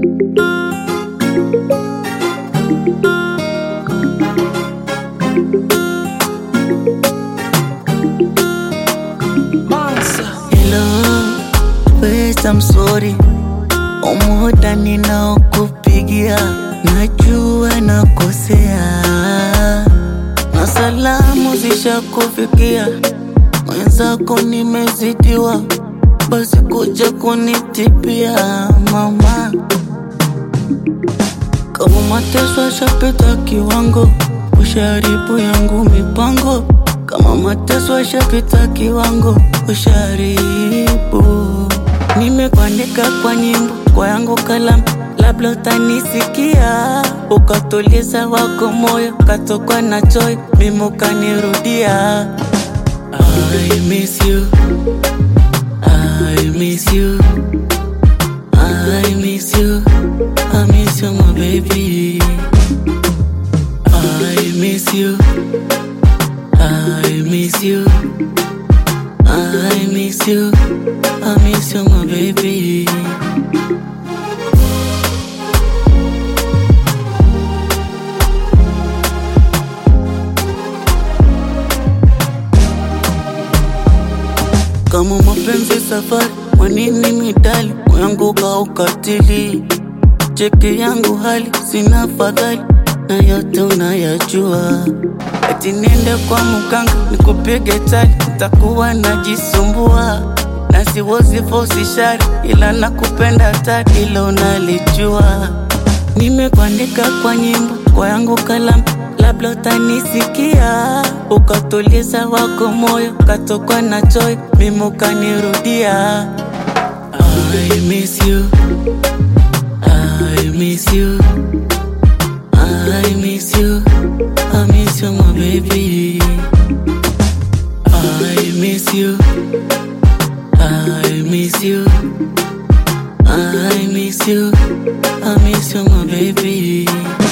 Hello, first I'm sorry Umuda ninaokupigia najua nakosea, na salamu zishakufikia, mwenzako nimezidiwa, basi kuja kunitipia mama. Kama mateso yashapita kiwango, usharibu yangu mipango. Kama mateso yashapita kiwango, usharibu nimekuandika kwa nyimbo kwa yangu kalamu, labda utanisikia ukatuliza wako moyo, katokwa na choyo, mimi ukanirudia. I miss you, I miss you, I miss you, I miss you my baby. I miss you, I miss you, I miss you, I miss you my baby. Kama mapenzi safari, mwanini midali yangu kaukatili, cheki yangu hali sina fadhali, na yote unayajua. Ati niende kwa muganga nikupige chali, nitakuwa najisumbua na siwezi fosi shari, ila nakupenda tari, ilo unalijua. Nimekuandika kwa nyimbo kwa yangu kalamu, labda utanisikia ukatuliza wako moyo, katokwa na choyo, mimi ukanirudia. I miss you, I miss you, I miss you, I miss you my baby. I miss you, I miss you, I miss you, I miss you my baby.